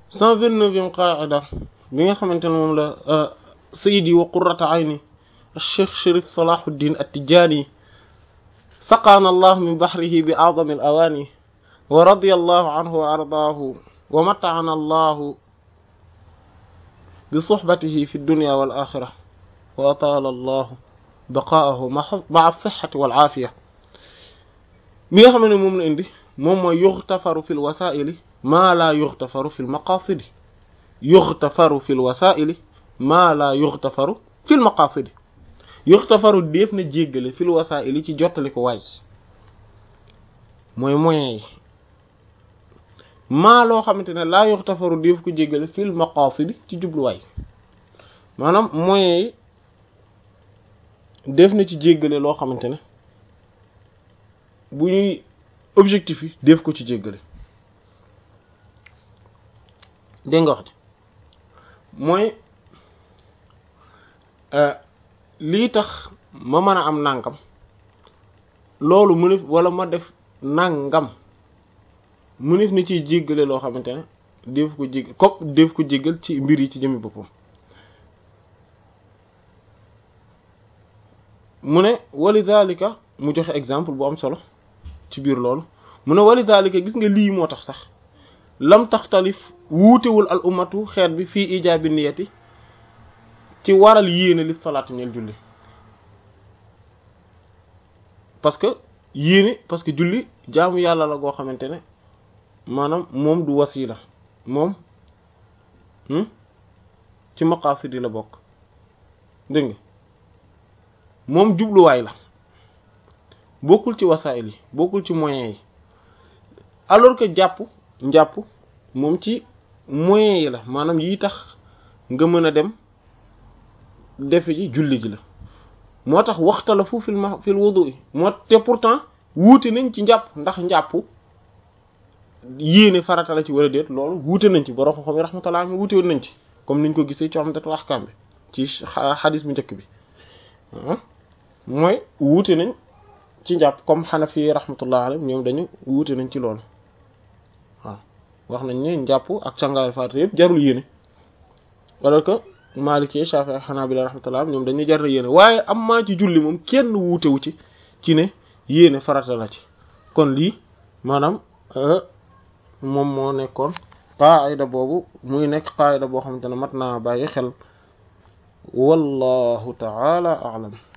cent vingt-neuvième qaida bi nga xamante ne moom la sayidi wa qurrata ayni cheikh Chérif Salahuddin at-Tijani saqaana allah min bahrihi bi a'zami al-awani wa radiya allahu anhu wa ardaahu wa mata'ana allahu bi suhbatihi fi dunya wal akhirah wa ataala allahu baqaahu ma'a as-sihhati wal aafiya mi nga xam ne moom la indi moom mooy yughtafaru fil wasaa'ili maa laa yughtafaru fil maqaasidi yughtafaru fil wasaa'ili maa laa yughtafaru fil maqaasidi yughtafaru def na jéggale fil wasaa'ili ci jottali ko waay mooy moyens yi maa loo xamante ne laa yughtafaru def ko jéggale fil maqaasidi ci jubluwaay maanaam moyens yi def na ci jéggale loo xamante ne bu ñuy objectif yi def ko ci jéggale dégg nga wax ci mooy lii tax ma mën a am nàngam loolu mënef wala ma def nàngam mënef na ciy jéggale loo xamante ne def ko jéggal kopp def ko jéggal ci mbir yi ci jëmi boppam mu ne walidhalika mu joxe exemple bu am solo ci biir loolu mu ne walidhalika gis nga lii moo tax sax lam taxtalif wuutewul al ummatu xeet bi fii ijaabi niyati ci waral yéene li salaatu ñeel julli parce que yéene parce que julli jaamu yàlla la goo xamante ne maanaam moom du wasila moom ci maqasid yi la bokk dégg nga moom jubluwaay la bokkul ci wasaayil yi bokkul ci moyens yi alors que jàpp njàpp moom ci moyens yi la maanaam yi tax nga mën a dem defe ji julli ji la moo tax waxtala fu fil ma fil wudu yi moo te pourtant wuute nañ ci njàpp ndax njàpp yéene farata la ci wala déet loolu wuute nañ ci borom xam-xam yi rahmatullah mi wuute woon nañ ci comme niñ ko gisee ci Umdatul Ahkam bi ci xadis bu njëkk bi mooy wuute nañ ci njàpp comme Hanafi rahmatullah alayhi ñoom dañu wuute nañ ci loolu waaw wax nañ ne njàpp ak cangaayal farata yëpp jarul yéene alors que Maliki Shafi'i Hanabila rahmatullah ñoom dañuy jar yéene waaye am maa ci julli moom kenn wuutewu ci ci ne yéene farata la ci kon lii maanaam moom moo nekkoon qaayida boobu muy nekk qaayida boo xamante ne mat naa bàyyi xel wallahu ta'ala a'lam